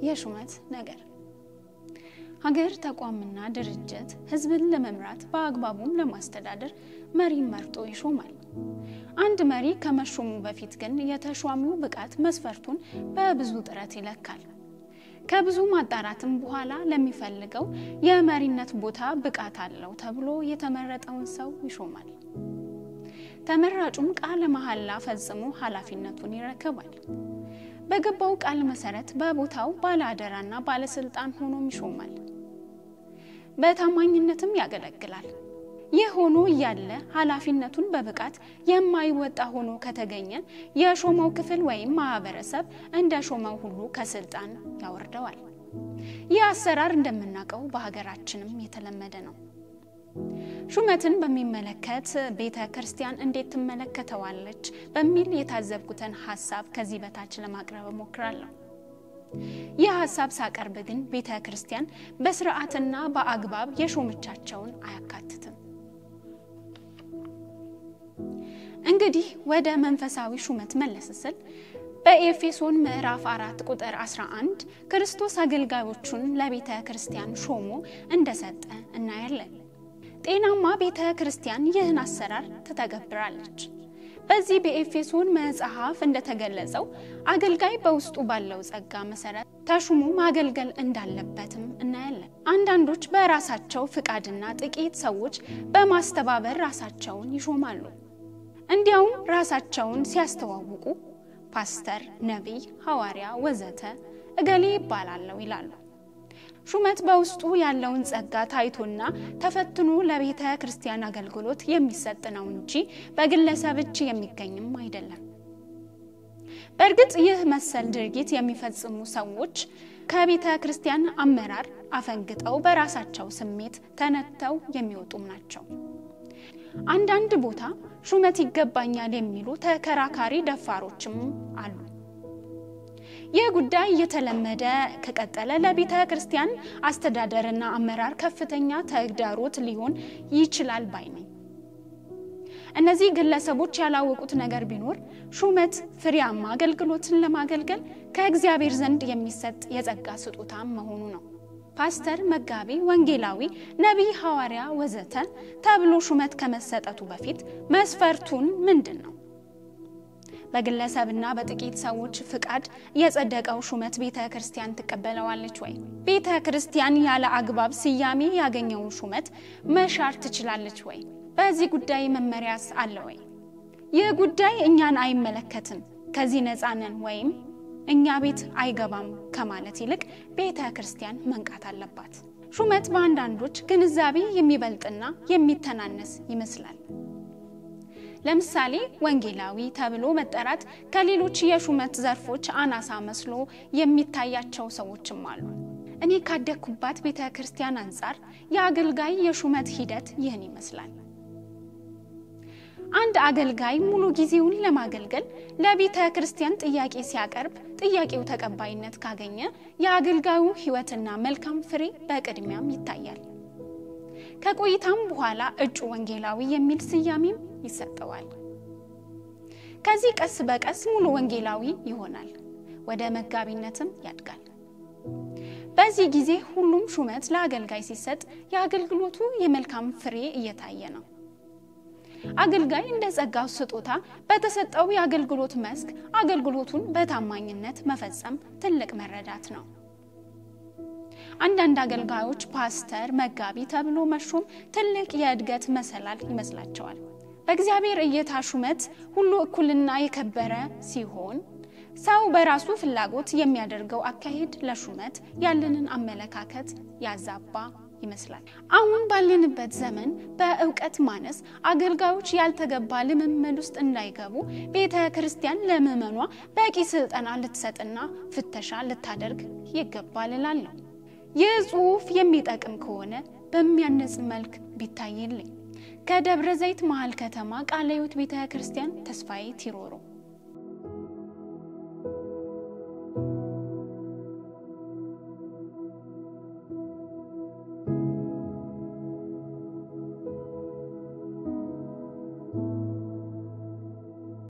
የሹመት ነገር ሀገር ተቋምና ድርጅት ህዝብን ለመምራት በአግባቡም ለማስተዳደር መሪን መርጦ ይሾማል። አንድ መሪ ከመሾሙ በፊት ግን የተሿሚው ብቃት መስፈርቱን በብዙ ጥረት ይለካል። ከብዙ ማጣራትም በኋላ ለሚፈልገው የመሪነት ቦታ ብቃት አለው ተብሎ የተመረጠውን ሰው ይሾማል። ተመራጩም ቃለ መሐላ ፈጽሞ ኃላፊነቱን ይረከባል። በገባው ቃል መሰረት በቦታው ባለአደራና ባለስልጣን ሆኖም ይሾማል። በታማኝነትም ያገለግላል። ይህ ሆኖ እያለ ኃላፊነቱን በብቃት የማይወጣ ሆኖ ከተገኘ የሾመው ክፍል ወይም ማህበረሰብ እንደ ሾመው ሁሉ ከስልጣን ያወርደዋል። ይህ አሰራር እንደምናውቀው በሀገራችንም የተለመደ ነው። ሹመትን በሚመለከት ቤተ ክርስቲያን እንዴት ትመለከተዋለች በሚል የታዘብኩትን ሀሳብ ከዚህ በታች ለማቅረብ እሞክራለሁ። ይህ ሀሳብ ሳቀርብ ግን ቤተ ክርስቲያን በስርዓትና በአግባብ የሾመቻቸውን አያካትትም። እንግዲህ ወደ መንፈሳዊ ሹመት መለስ ስል በኤፌሶን ምዕራፍ 4 ቁጥር 11 ክርስቶስ አገልጋዮቹን ለቤተ ክርስቲያን ሾሞ እንደሰጠ እናያለን። ጤናማ ቤተ ክርስቲያን ይህን አሰራር ትተገብራለች። በዚህ በኤፌሶን መጽሐፍ እንደተገለጸው አገልጋይ በውስጡ ባለው ጸጋ መሰረት ተሹሞ ማገልገል እንዳለበትም እናያለን። አንዳንዶች በራሳቸው ፍቃድና ጥቂት ሰዎች በማስተባበር ራሳቸውን ይሾማሉ። እንዲያውም ራሳቸውን ሲያስተዋውቁ ፓስተር፣ ነቢይ፣ ሐዋርያ ወዘተ እገሌ ይባላለሁ ይላሉ። ሹመት በውስጡ ያለውን ጸጋ ታይቶና ተፈትኖ ለቤተ ክርስቲያን አገልግሎት የሚሰጥ ነው እንጂ በግለሰብ እጅ የሚገኝም አይደለም። በእርግጥ ይህ መሰል ድርጊት የሚፈጽሙ ሰዎች ከቤተ ክርስቲያን አመራር አፈንግጠው በራሳቸው ስሜት ተነተው የሚወጡም ናቸው። አንዳንድ ቦታ ሹመት ይገባኛል የሚሉ ተከራካሪ ደፋሮችም አሉ። ይህ ጉዳይ እየተለመደ ከቀጠለ ለቤተ ክርስቲያን አስተዳደርና አመራር ከፍተኛ ተግዳሮት ሊሆን ይችላል ባይ ነኝ። እነዚህ ግለሰቦች ያላወቁት ነገር ቢኖር ሹመት ፍሬያማ አገልግሎትን ለማገልገል ከእግዚአብሔር ዘንድ የሚሰጥ የጸጋ ስጦታ መሆኑ ነው። ፓስተር፣ መጋቢ፣ ወንጌላዊ፣ ነቢይ፣ ሐዋርያ ወዘተ ተብሎ ሹመት ከመሰጠቱ በፊት መስፈርቱን ምንድን ነው? በግለሰብና በጥቂት ሰዎች ፍቃድ የጸደቀው ሹመት ቤተ ክርስቲያን ትቀበለዋለች ወይ? ቤተ ክርስቲያን ያለ አግባብ ስያሜ ያገኘውን ሹመት መሻር ትችላለች ወይ? በዚህ ጉዳይ መመሪያስ አለ ወይ? ይህ ጉዳይ እኛን አይመለከትም፣ ከዚህ ነፃ ነን ወይም እኛ ቤት አይገባም ከማለት ይልቅ ቤተ ክርስቲያን መንቃት አለባት። ሹመት በአንዳንዶች ግንዛቤ የሚበልጥና የሚተናነስ ይመስላል። ለምሳሌ ወንጌላዊ ተብሎ መጠራት ከሌሎች የሹመት ዘርፎች አናሳ መስሎ የሚታያቸው ሰዎችም አሉ። እኔ ካደግኩባት ቤተ ክርስቲያን አንጻር የአገልጋይ የሹመት ሂደት ይህን ይመስላል። አንድ አገልጋይ ሙሉ ጊዜውን ለማገልገል ለቤተ ክርስቲያን ጥያቄ ሲያቀርብ ጥያቄው ተቀባይነት ካገኘ የአገልጋዩ ሕይወትና መልካም ፍሬ በቅድሚያም ይታያል። ከቆይታም በኋላ እጩ ወንጌላዊ የሚል ስያሜም ይሰጠዋል። ከዚህ ቀስ በቀስ ሙሉ ወንጌላዊ ይሆናል፣ ወደ መጋቢነትም ያድጋል። በዚህ ጊዜ ሁሉም ሹመት ለአገልጋይ ሲሰጥ የአገልግሎቱ የመልካም ፍሬ እየታየ ነው። አገልጋይ እንደ ጸጋው ስጦታ በተሰጠው የአገልግሎት መስክ አገልግሎቱን በታማኝነት መፈጸም ትልቅ መረዳት ነው። አንዳንድ አገልጋዮች ፓስተር፣ መጋቢ ተብሎ መሾም ትልቅ የእድገት መሰላል ይመስላቸዋል። በእግዚአብሔር እይታ ሹመት ሁሉ እኩልና የከበረ ሲሆን ሰው በራሱ ፍላጎት የሚያደርገው አካሄድ ለሹመት ያለንን አመለካከት ያዛባ ይመስላል። አሁን ባለንበት ዘመን በእውቀት ማነስ አገልጋዮች ያልተገባ ልምምድ ውስጥ እንዳይገቡ ቤተ ክርስቲያን ለምዕመኗ በቂ ስልጠና ልትሰጥና ፍተሻ ልታደርግ ይገባል እላለሁ። ይህ ጽሑፍ የሚጠቅም ከሆነ በሚያነጽ መልክ ቢታይልኝ። ከደብረ ዘይት መሀል ከተማ ቃለ ሕይወት ቤተ ክርስቲያን ተስፋዬ ቲሮሮ